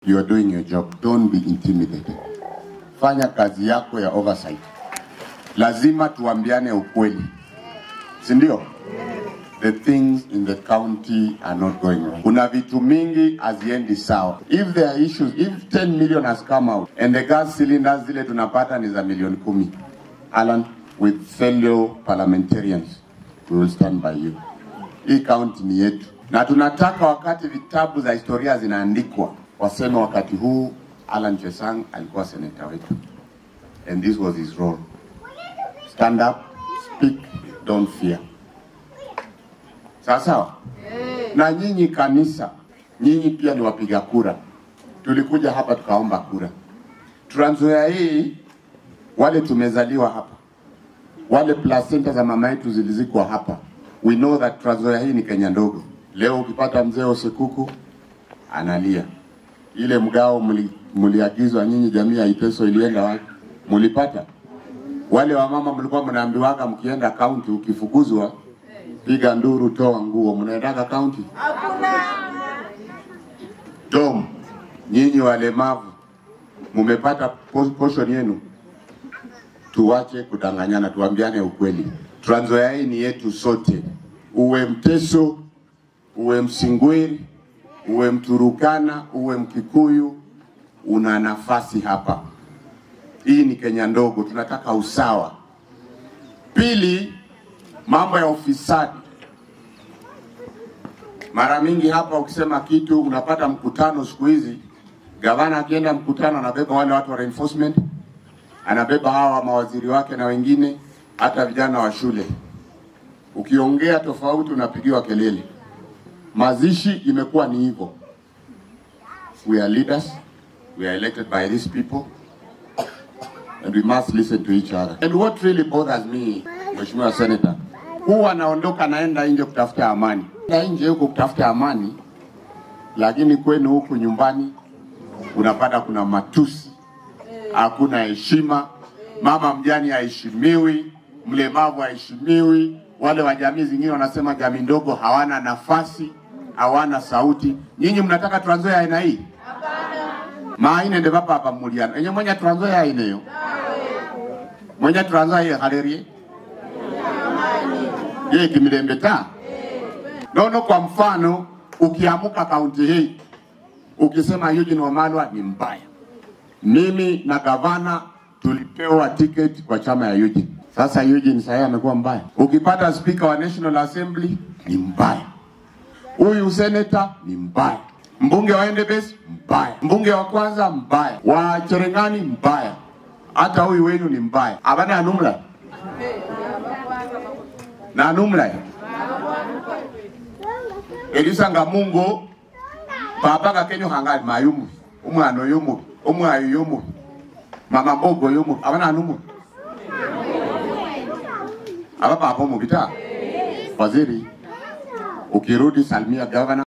You are doing your job. Don't be intimidated. Fanya kazi yako ya oversight. Lazima tuambiane ukweli, si ndio? The things in the county are not going right. Kuna vitu mingi haziendi sawa. If there are issues, if 10 million has come out and the gas cylinders zile tunapata ni za milioni kumi, Alan, with fellow parliamentarians, we will stand by you. Hii county ni yetu, na tunataka wakati vitabu za historia zinaandikwa waseme wakati huu Alan Chesang alikuwa seneta wetu, and this was his role. Stand up, speak, don't fear. Sawa sawa. Na nyinyi kanisa, nyinyi pia ni wapiga kura. Tulikuja hapa tukaomba kura. Trans Nzoia hii, wale tumezaliwa hapa, wale placenta za mama yetu zilizikwa hapa, we know that Trans Nzoia hii ni Kenya ndogo. Leo ukipata mzee Osekuku analia, ile mgao mli- mliagizwa nyinyi, jamii ya Iteso ilienda wapi? Mulipata? Wale wamama mlikuwa mnaambiwaga mkienda kaunti, ukifukuzwa piga nduru, toa nguo, mnaendaga kaunti? Dom, nyinyi walemavu mumepata po- portion yenu. Tuwache kudanganyana, tuambiane ukweli. Trans Nzoia hii ni yetu sote, uwe Mteso, uwe Msingwiri, uwe Mturukana, uwe Mkikuyu, una nafasi hapa. Hii ni Kenya ndogo, tunataka usawa. Pili, mambo ya ufisadi. Mara mingi hapa ukisema kitu unapata mkutano siku hizi, gavana akienda mkutano anabeba wale watu wa reinforcement, anabeba hawa mawaziri wake na wengine, hata vijana wa shule. Ukiongea tofauti unapigiwa kelele. Mazishi imekuwa ni hivyo. We are leaders, we are elected by these people and we must listen to each other. And what really bothers me, Mheshimiwa Senator, huwa anaondoka naenda nje kutafuta amani, na nje huko kutafuta amani, lakini kwenu huku nyumbani unapata kuna matusi, hakuna heshima, mama mjani haheshimiwi, mlemavu haheshimiwi, wale wa jamii zingine wanasema jamii ndogo hawana nafasi, hawana sauti. Nyinyi mnataka Trans Nzoia aina hii? maine nde papa apa muliano enye mwenye Trans Nzoia aineyo mwenye Trans Nzoia ye halerie ye kimilembe ta nono. Kwa mfano ukiamuka kaunti hii ukisema Eugene Wamalwa ni mbaya, mimi na gavana tulipewa tiketi kwa chama ya Eugene. Sasa Eugene sasa amekuwa mbaya. Ukipata speaker wa National Assembly ni mbaya, huyu seneta ni mbaya, mbunge wa Endebess mbaya, mbunge wa kwanza mbaya, wa Cherengani mbaya, hata huyu wenu ni mbaya. Abana anumla na anumla elisanga mungu papa kakenyo hangali mayumu umwana yomu umwayo yomu mama bogo yomu abana anumu aba papa mu bita waziri ukirudi salimia gavana